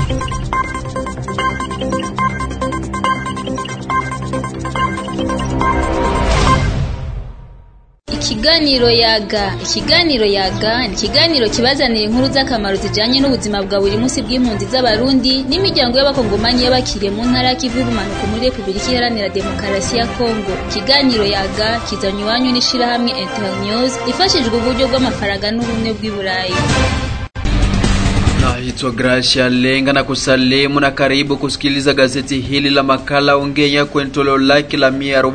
Ikiganiro yaga ikiganiro yaga ni ikiganiro kibazanira inkuru z'akamaro zijanye n'ubuzima bwa buri munsi bw'impunzi z'abarundi n'imiryango y'abakongomani y'abakiriye mu ntara y'ikivu y'ubumanuko muri repubulika iharanira demokarasi ya kongo ikiganiro yaga kizanywa iwanyu n'ishirahamwe internews ifashijwe uburyo bw'amafaranga n'ubumwe bw'i burayi Naitwa Gracia Lenga na kusalimu na karibu kusikiliza gazeti hili la makala ongea kwenye toleo lake la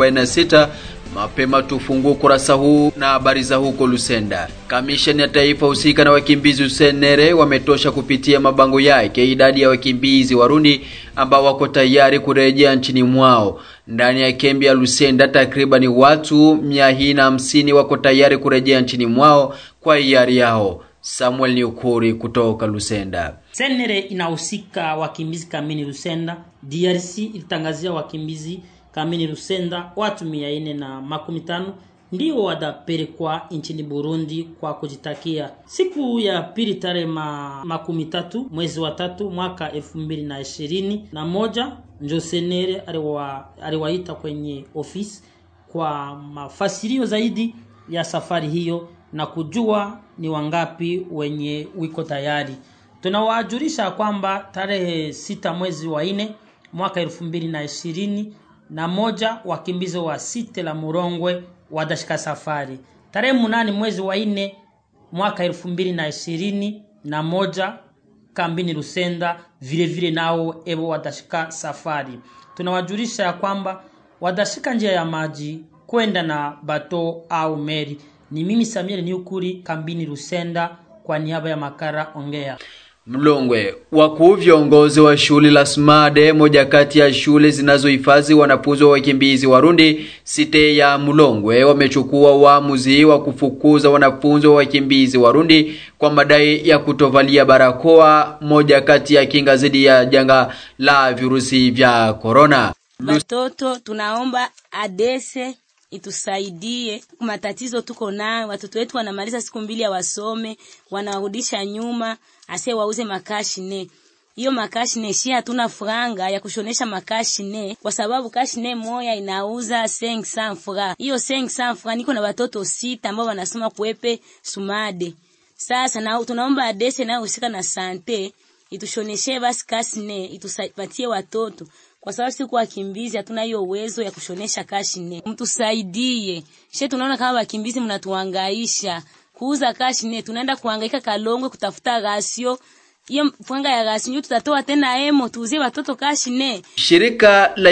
146 Mapema tufungue ukurasa huu na habari za huko Lusenda. Kamisheni ya taifa husika na wakimbizi Usenere wametosha kupitia mabango yake idadi ya wakimbizi Warundi ambao wako tayari kurejea nchini mwao. Ndani ya kembi ya Lusenda takribani watu mia na hamsini wako tayari kurejea nchini mwao kwa hiari yao. Samuel Niukuri kutoka Lusenda. Senere inahusika wakimbizi kamini Lusenda. DRC ilitangazia wakimbizi kamini Lusenda watu mia ine na makumi tano ndio watapelekwa nchini Burundi kwa kujitakia. Siku ya pili tarehe ma, makumi tatu mwezi wa tatu mwaka elfu mbili na ishirini na moja njo Senere aliwa, aliwaita kwenye ofisi kwa mafasirio zaidi ya safari hiyo na kujua ni wangapi wenye wiko tayari. Tunawajulisha kwamba tarehe sita mwezi wa nne mwaka elfu mbili na ishirini na moja wakimbizi wa site la Murongwe watashika safari. Tarehe munane mwezi wa nne mwaka elfu mbili na ishirini na moja kambini Lusenda vile vile nao ebo watashika safari. Tunawajulisha ya kwamba watashika njia ya maji kwenda na bato au meri. Ni mimi Samuel Niukuri kambini Lusenda kwa niaba ya Makara Ongea. Mlongwe, wakuu viongozi wa shule la Smade, moja kati ya shule zinazohifadhi wanafunzi wa wakimbizi Warundi site ya Mlongwe, wamechukua uamuzi wa kufukuza wanafunzi wa wakimbizi Warundi kwa madai ya kutovalia barakoa, moja kati ya kinga dhidi ya janga la virusi vya korona. Watoto tunaomba adese itusaidie matatizo tuko nayo. Watoto wetu wanamaliza siku mbili ya wasome, wanarudisha nyuma, ase wauze makashine. Hiyo makashine shi hatuna franga ya kushonesha makashine kwa sababu kashine moya inauza 500 francs. Hiyo 500 francs niko na watoto sita ambao wanasoma kuepe Sumade. Sasa na tunaomba adese nayo husika na sante itushoneshe basi kashine itusaidie watoto kwa sababu siku wakimbizi hatuna hiyo uwezo ya kushonesha kashine. Mtusaidie. She tunaona kama wakimbizi mnatuhangaisha. Kuuza kashine tunaenda kuhangaika Kalongwe kutafuta gasio. Hiyo franga ya gasio tutatoa tena emo tuuzie watoto kashine. Shirika la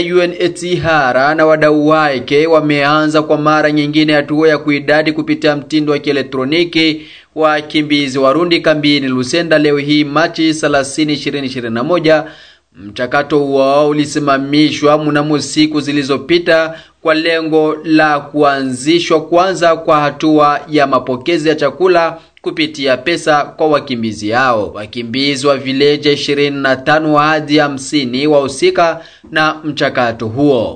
UNHCR na wadau wake wameanza kwa mara nyingine hatua ya kuidadi kupitia mtindo wa kielektroniki wakimbizi Warundi kambini Lusenda leo hii Machi 30, 2021. Mchakato huo ulisimamishwa mnamo siku zilizopita kwa lengo la kuanzishwa kwanza kwa hatua ya mapokezi ya chakula kupitia pesa kwa wakimbizi hao. Wakimbizi wa vileje 25 hadi 50 wahusika na mchakato huo.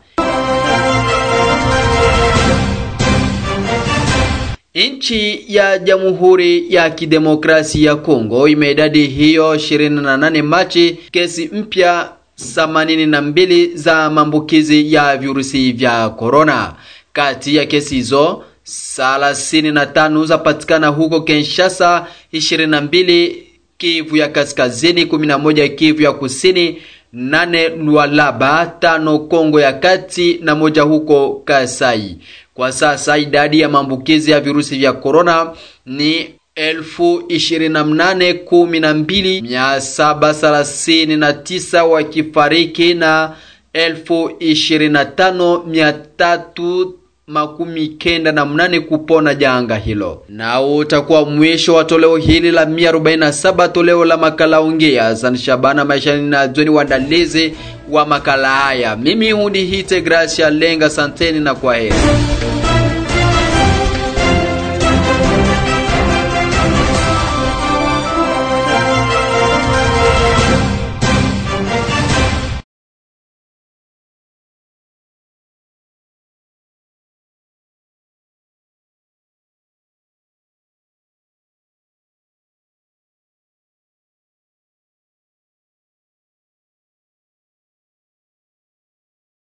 Nchi ya Jamhuri ya Kidemokrasia ya Kongo imeidadi hiyo 28 Machi kesi mpya 82 za maambukizi ya virusi vya korona. Kati ya kesi hizo 35 zapatikana huko Kinshasa, 22 Kivu ya Kaskazini, 11 Kivu ya Kusini, nane Lualaba, tano Kongo ya Kati na moja huko Kasai. Kwa sasa idadi ya maambukizi ya virusi vya korona ni elfu ishirini na mnane kumi na mbili mia saba thelathini na tisa wakifariki na elfu ishirini na tano mia tatu makumi kenda na mnane kupona janga hilo. Na utakuwa mwisho wa toleo hili la 147 toleo la makala ongea San Shabana maishani na Joni waandalizi wa makala haya. Mimi hundi hite Gracia Lenga, santeni na kwaheri.